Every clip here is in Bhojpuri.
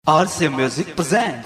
RC Music present.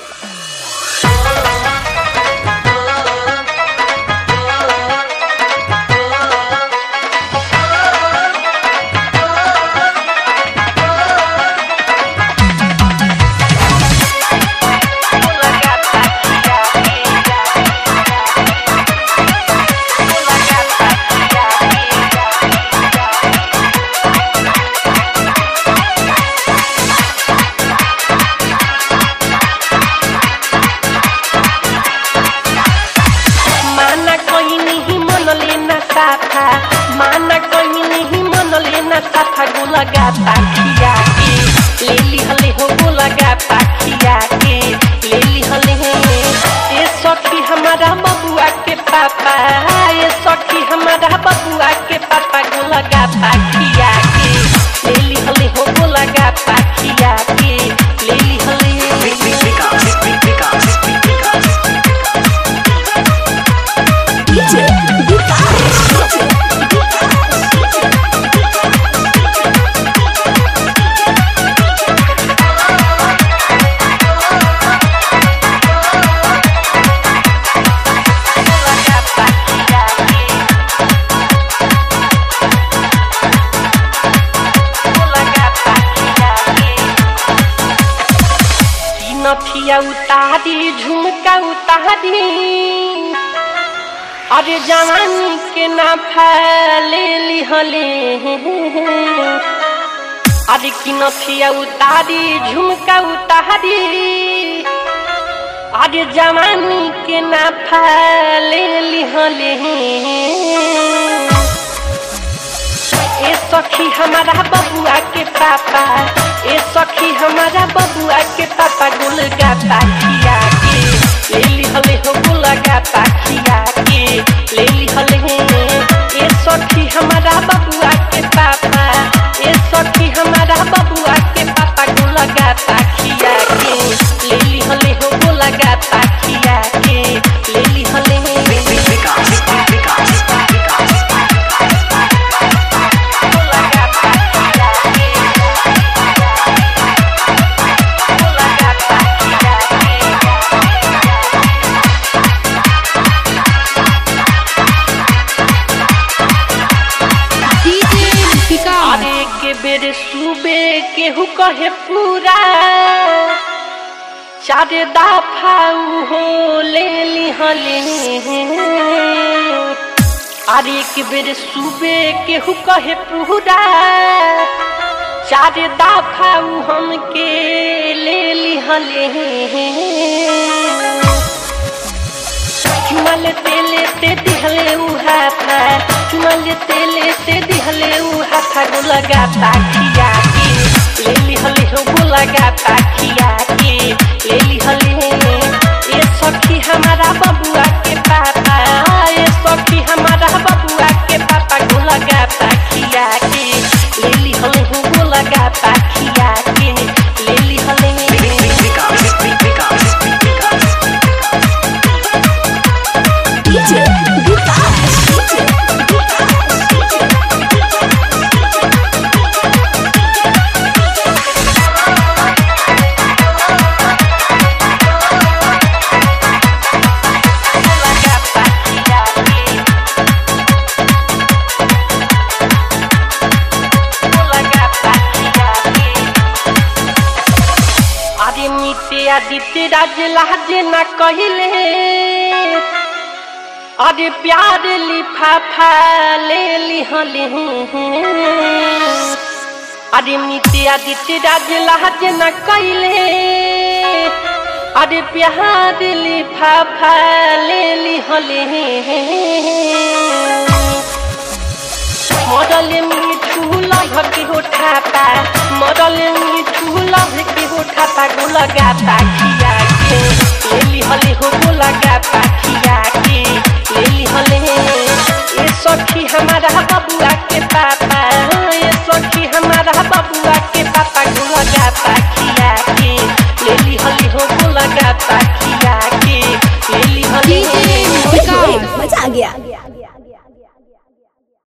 माना कोई नहीं मन लेना साथा माना कोई नहीं मन लेना साथा गुलगा पाखिया के ले ली हले हो गुलगा पाखिया के ले ली हले ए सखी हमारा बबुआ के पापा ए सखी हमारा बबुआ के पापा गुलगा पाखिया के ले ली हले हो गुलगा पाखिया के ले ली हले नथिया उतारी झुमका उतारी अरे जवानी के ना फैले लिहले अरे की नथिया उतारी झुमका उतारी अरे जवानी के ना फैले लिहले ए सखी हमारा बबुआ के पापा ए सखी हमारा बबुआ के पापा गुलगा पाखिया के ले ली हले हो गुलगा पाखिया के ले ली हले ए सखी हमारा बबुआ के पापा ए सखी हमारा बबुआ के पापा गुलगा पाखिया के ले ली हले हो गुलगा पाखिया के ले ली हले गुलगा पाखिया के गुलगा पाखिया के अरे के बेर सुबे केहू कहे पूरा चार दफा हो ले लिहले अरे के बेर सुबे केहू कहे पूरा चार दफा हमके ले लिहले चुमल तेले ते दिहले उहा था चुमल तेले ते दिहले उहा था गुलगा पाखिया के ले लिहले हो गुलगा पाखिया के ले लिहले ए सखी हमारा बबुआ के पापा ए सखी हमारा बबुआ के पापा गुलगा पाखिया के ले लिहले हो गुलगा पाखिया के ले लिहले गुलगा पाखिया के गुलगा पाखिया के अरे नीते आदित्य राज लाज न कहले अरे प्यार लिफाफा ले लिहले अरे नीते आदित्य राज लाज न कहले अरे प्यार लिफाफा ले लिहले मरल मिठू लभ के हो ठापा मरल मिठू लभ के हो ठापा गुलगा पाखिया के ले लिहले हो गुलगा पाखिया